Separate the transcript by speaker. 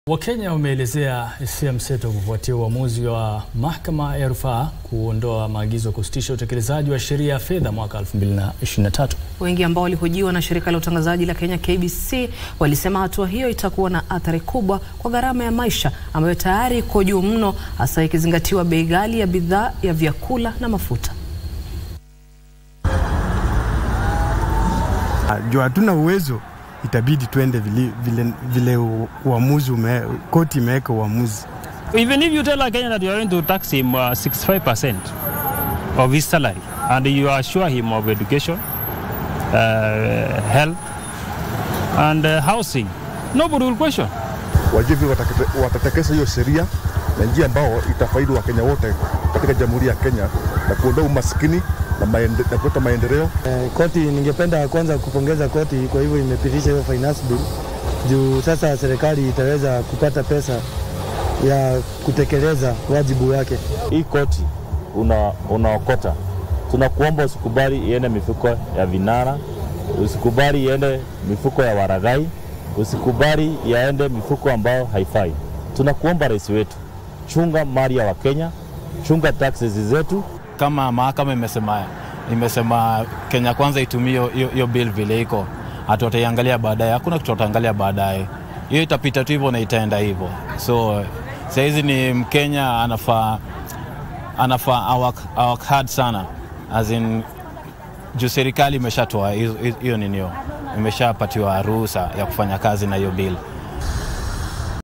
Speaker 1: Wakenya wameelezea hisia mseto kufuatia uamuzi wa mahakama ya rufaa kuondoa maagizo ya kusitisha utekelezaji wa sheria ya fedha mwaka 2023.
Speaker 2: Wengi ambao walihojiwa na shirika la utangazaji la Kenya KBC walisema hatua hiyo itakuwa na athari kubwa kwa gharama ya maisha ambayo tayari iko juu mno, hasa ikizingatiwa bei ghali ya bidhaa ya vyakula na mafuta.
Speaker 3: Juu hatuna uwezo, itabidi twende vile, vile, vile uamuzi ume, koti imeweka uamuzi.
Speaker 4: Even if you tell a Kenyan that you are going to tax him uh, 65% of his salary and you assure him of education, uh, health and uh, housing, nobody will question.
Speaker 5: Wajue vile watatekeleza hiyo sheria na njia ambao itafaidi Wakenya wote katika Jamhuri ya Kenya na kuondoa umaskini na, maende, na kuleta maendeleo.
Speaker 6: Eh, koti, ningependa kwanza kupongeza koti kwa hivyo imepitisha hiyo finance bill juu sasa serikali itaweza kupata pesa ya kutekeleza wajibu wake.
Speaker 7: Hii koti una, unaokota, tunakuomba usikubali iende mifuko ya vinara, usikubali iende mifuko ya waragai, usikubali yaende mifuko ambayo haifai. Tunakuomba rais wetu, chunga mali ya Wakenya, chunga taxes zetu.
Speaker 8: Kama mahakama imesema imesema Kenya kwanza itumie hiyo bill vile iko, hatu wataiangalia baadaye. Hakuna kitu wataangalia baadaye, hiyo itapita tu hivyo na itaenda hivyo. So sahizi ni Mkenya anafaa anafaa awak, awak hard sana as in juu serikali imeshatoa hiyo ninio, imeshapatiwa ruhusa ya kufanya kazi na hiyo bill.